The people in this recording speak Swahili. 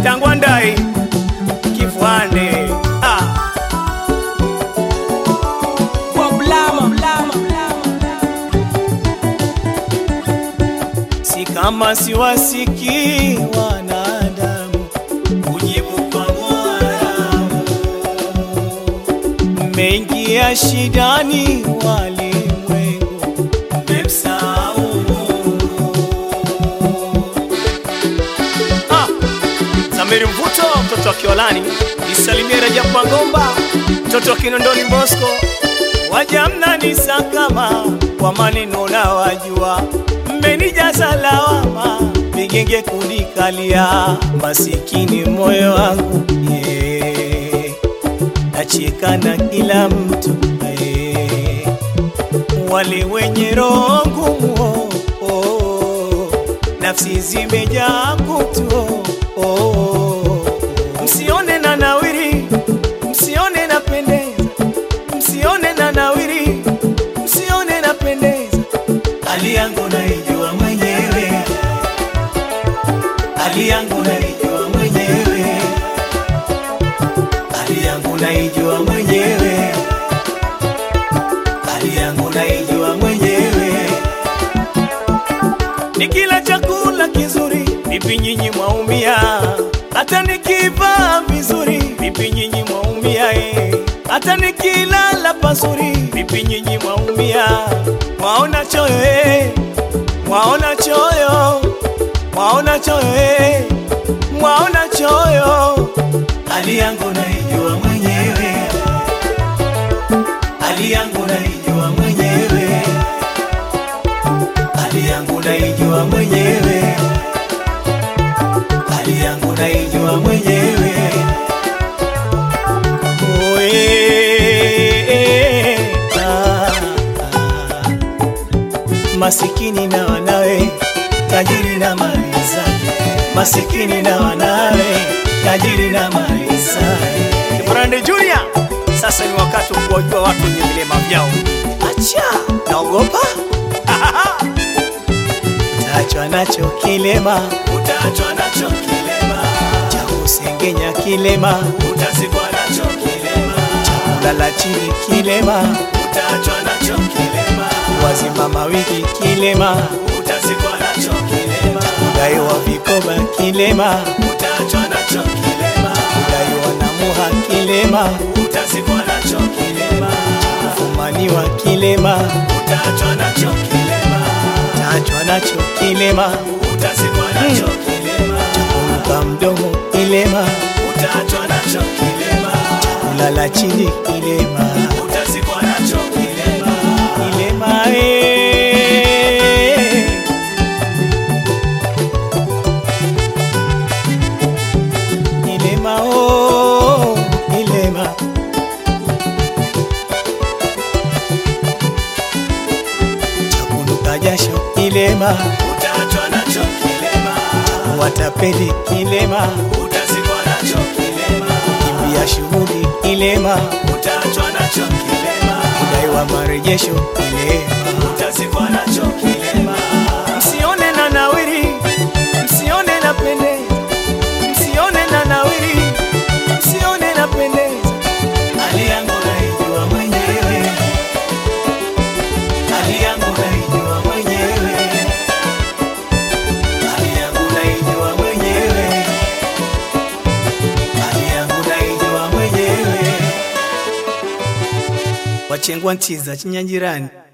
Tangwandai Kifwande ah. Kwa blama, blama, blama. Si kama siwasikii wanadamu kujibu kwa Mola. Mmeingia shidani walimwengu, mmemsahau Mungu. Ah, Zamiri Mvuto, mtoto wa Kiolani, nisalimie Rajab Mangomba, mtoto wa Kinondoni Bosco, waja mnanisakama kwa maneno na wajua, mmenijaza lawama, vigenge kunikalia, masikini moyo wangu yeah. nacheka na kila mtu yeah. wale wenye roho ngumu oh, oh, nafsi zimejaa kutu oh, oh. msione na nawiri msione na pendeza msione na nawiri msione na pendeza hali yangu naijua mwenyewe hali yangu naijua mwenyewe hali yangu naijua mwenyewe hali yangu naijua mwenyewe nikila chakula kizuri vipi nyinyi mwaumia hata nikivaa vizuri vipi nyinyi mwaumia eh. hata nikilala pazuri vipi nyinyi mwaumia mwaona choyo eh. mwaona choyo mwaona choyo eh. mwaona choyo hali yangu naijua mwenyewe hali yangu naijua mwenyewe hali yangu naijua mwenyewe hali yangu naijua mwenyewe Oe, ah, ah. masikini na wanawe tajiri na mali zake masikini na wanawe tajiri na mali zake Brande Junior sasa ni wakati wa kuwajua watu wenye vilema vyao acha naogopa utaachwa nacho kilema utaachwa nacho kilema cha kusengenya kilema utazikwa nacho kilema cha kulala chini kilema utaachwa nacho kilema wazimama wiki kilema utazikwa nacho kilema cha kudaiwa vikoba kilema utaachwa nacho kilema cha kudaiwa na muha kilema utazikwa nacho kilema cha kufumaniwa kilema utaachwa nacho kilema utaachwa nacho kilema utazikwa nacho kilema cha kuruka mdomo kilema utaachwa nacho kilema cha kulala chini kilema utazikwa nacho kilema kilema eh. Kilema oh, kilema chakunuka jasho kilema utaachwa nacho kilema watapeli kilema utazikwa nacho kilema kimbia shughuli kilema utaachwa nacho kilema kudaiwa marejesho kilema utazikwa nacho kilema msione na nawiri msione na pendeza msione na nawiri msione na pendeza hali yangu naijua mwenyewe hali yangu naijua mwenyewe hali yangu naijua mwenyewe hali yangu naijua mwenyewe wachengwa ntiza chinyangirani